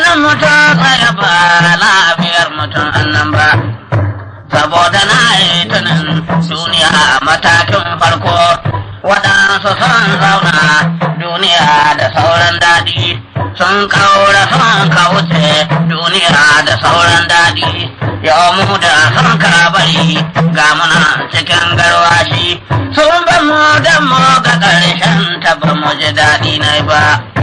idan mutum tsaya ba lafiyar mutum annan ba saboda na yi tunan duniya a matakin farko waɗansu sun zauna duniya da sauran daɗi sun kaura sun kauce duniya da sauran daɗi yau mu da sun bari ga muna cikin garwashi sun ba mu da mu ga ƙarshen ta ba mu ji daɗi na ba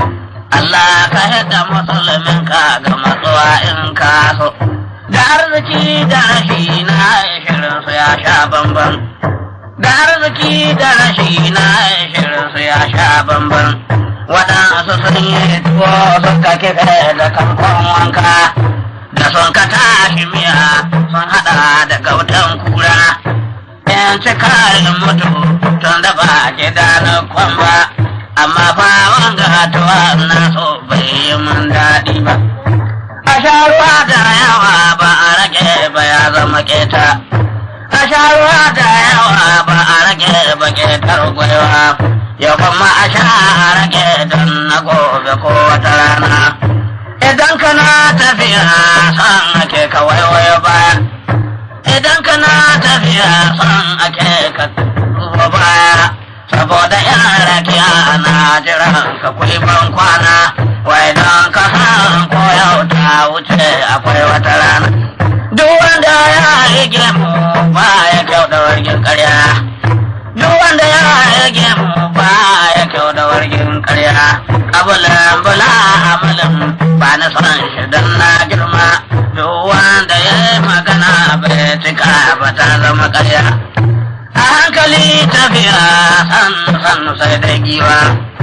Allah ka haɗa musulmin ka ga matsuwa in ka so da arziki da rashi na shirin su ya sha bamban da arziki da rashi na shirin su ya sha bamban waɗansu sun yi tuwo suka kife da kamfan wanka da sun ka tashi miya sun haɗa da gautan kura yan cikarin mutu tun da ba gida na kwamba amma fa wanga tuwa na so bai yi mun daɗi ba a sha ruwa da yawa ba a rage ba ya zama keta a sha ruwa da yawa ba a rage ba ketar gwaiwa yau kuma a sha a rage don na gobe ko wata rana idan kana tafiya san ake ka waiwayo baya idan kana tafiya san ake ka duba baya saboda yara kiya na jiran ka kuli ban kwana wai don ka san ko yau ta wuce akwai wata rana duk wanda ya rige mu ba ya kyau da wargin karya duk wanda ya rige mu ba ya kyau da wargin karya kabulan bula amalin ba na son shi don na girma duk wanda ya yi magana bai cika ba ta zama karya a hankali tafiya sannu sannu sai da giwa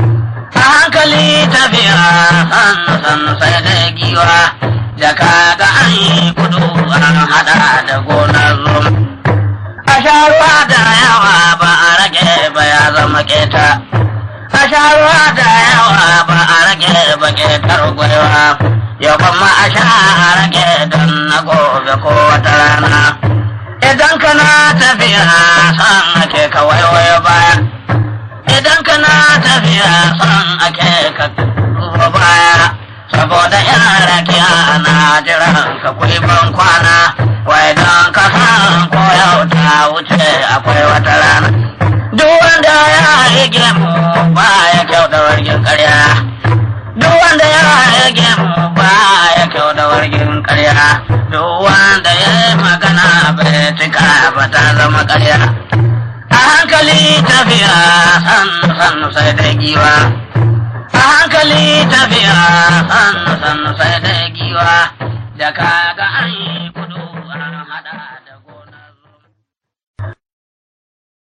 a hankali tafiya sannu sannu sai da giwa jaka ga an yi kudu an hada da gonar rum a sha ruwa da yawa ba a rage ba ya zama keta a sha ruwa da yawa ba a rage ba ketar gwaiwa yau kuma a sha a rage don na gobe ko wata rana idan kana tafiya san ake ka waiwayo baya idan kana tafiya san ake ka duba baya saboda yara kiya na jiran ka kuli ban kwana wai don ka san ko yau ta wuce akwai wata rana duk wanda ya rige mu ba ya kyau da wargin karya duk wanda ya rage mu ba ya kyau da wargin karya duk wanda ya yi magana bai cika ba ta zama karya a hankali tafiya sannu sannu sai da giwa a hankali tafiya sannu sannu sai